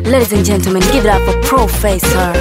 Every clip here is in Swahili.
Ladies and gentlemen, give it up for Professor.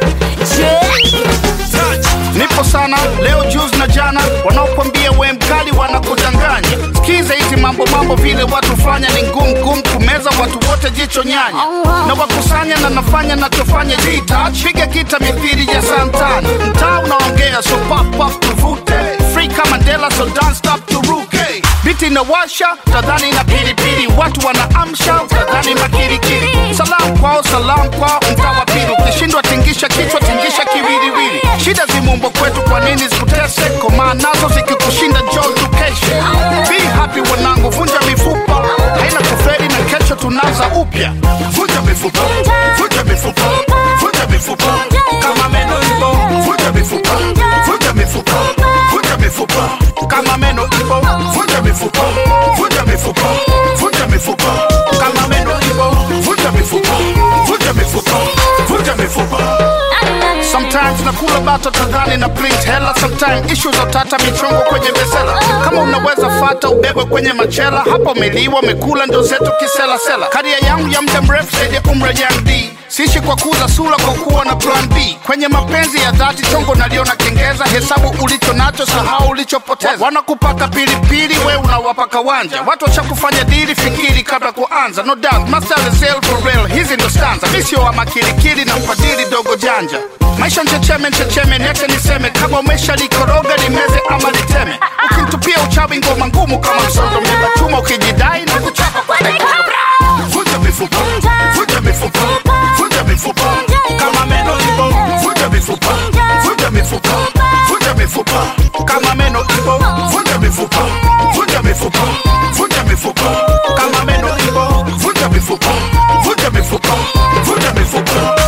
Nipo sana leo juzi na jana, wanaokwambia we mkali wanakudanganya. Sikiza hizi mambo mambo, vile watu fanya ni ngumu ngumu kumeza watu wote, jicho nyanya na wakusanya na nafanya nachofanya jita piga kita mithili ya santana, mtaa unaongea so pop pop tuvute free kama Mandela so don't stop turuke biti inawasha tadhani na pilipili, watu wanaamsha tadhani makirikiri. Salam kwao salam kwao, mtaa wa pili ukishindwa tingisha kichwa tingisha kiwiliwili. Shida zimumbo kwetu, kwa nini zikutese? Komaa nazo zikikushinda njoo tukeshe. Be happy wanangu, vunja mifupa haina kuferi na kesho tunaanza upya. Vunja mifupa, vunja mifupa, vunja mifupa kama meno ipo, vunja mifupa, vunja mifupa, vunja mifupa kama meno ipo, vunja mifupa, vunja mifupa, vunja mifupa kama meno ipo, vunja mifupa, vunja mifupa, vunja mifupa. Sometimes nakula bato tadhani na print hela, sometimes issue za utata michongo kwenye besela. Kama unaweza fata ubebwe kwenye machela, hapo umeliwa umekula ndo zetu kiselasela. Karia yangu ya muda mrefu zaidi ya umri ya D Sishi kwa kuza sura kwa kuwa na plan B. Kwenye mapenzi ya dhati chongo naliona kengeza, hesabu ulicho nacho, sahau ulichopoteza. Wanakupaka pilipili, we unawapa kawanja. Watu washakufanya dili, fikiri kabla kuanza. No doubt, master is real for real, hizi ndo stanza. Mi sio wa makilikili na mfadhili dogo janja. Maisha nchecheme nchecheme, niache niseme, kama umesha likoroga limeze ama liteme. Ukimtupia uchawi ngoma ngumu kama msondo, mlima chuma ukijidai na kuchapa kwa mikono. Vunja mifupa, vunja mifupa, vunja mifupa kama meno ipo, vunja mifupa, vunja mifupa, vunja mifupa kama meno ipo, vunja mifupa, vunja mifupa, vunja mifupa kama meno ipo, vunja mifupa, vunja mifupa, vunja mifupa.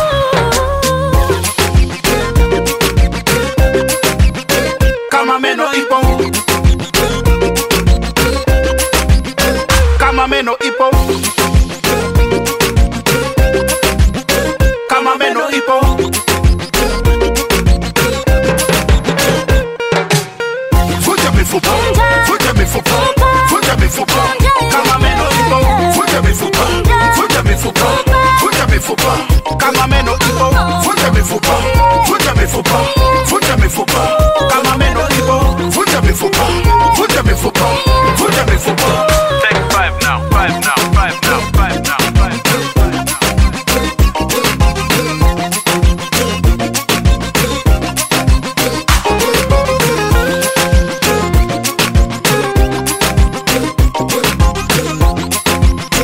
Kama meno ipo, kama meno ipo kama meno ipo vunja mifupa vunja mifupa vunja mifupa kama meno ipo vunja mifupa vunja mifupa vunja mifupa kama meno ipo vunja mifupa vunja mifupa vunja mifupa kama meno ipo vunja mifupa vunja mifupa vunja mifupa Take five now, five now, five now, five now, five now.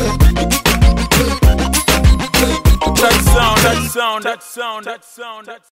That sound, that sound, that sound, that sound, that